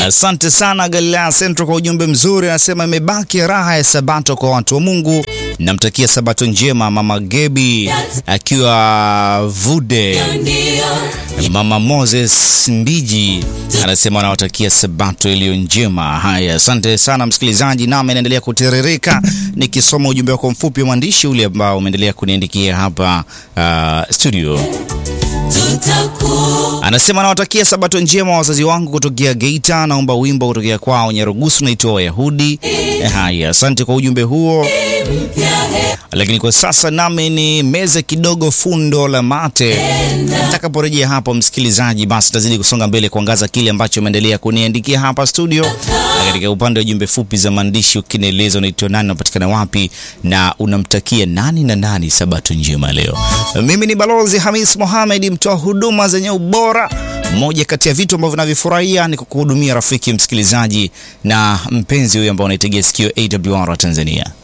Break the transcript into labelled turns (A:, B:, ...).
A: Asante sana Galilaya Central kwa ujumbe mzuri, anasema imebaki raha ya Sabato kwa watu wa Mungu. Namtakia Sabato njema mama Gebi akiwa Vude. Mama Moses Mbiji anasema anawatakia Sabato iliyo njema. Haya, asante sana msikilizaji, nami naendelea kutiririka nikisoma ujumbe wako mfupi wa mwandishi ule ambao umeendelea kuniandikia hapa uh, studio. Anasema anawatakia sabato njema wazazi wangu kutokea Geita. Naomba wimbo kutokea kwao Nyarugusu naitwa Wayahudi. Eh, haya, asante kwa ujumbe huo, lakini kwa sasa nami ni meze kidogo fundo la mate. Nitakaporejea hapo, msikilizaji, basi tazidi kusonga mbele kuangaza kile ambacho umeendelea kuniandikia hapa studio, na katika upande wa jumbe fupi za maandishi, ukinieleza unaitwa nani, unapatikana wapi na unamtakia nani na nani sabato njema leo. Mimi ni Balozi Hamis Mohamed, mtoa huduma zenye ubora. Moja kati ya vitu ambavyo navifurahia ni kukuhudumia rafiki msikilizaji na mpenzi huyo ambao unaitegea sikio AWR Tanzania.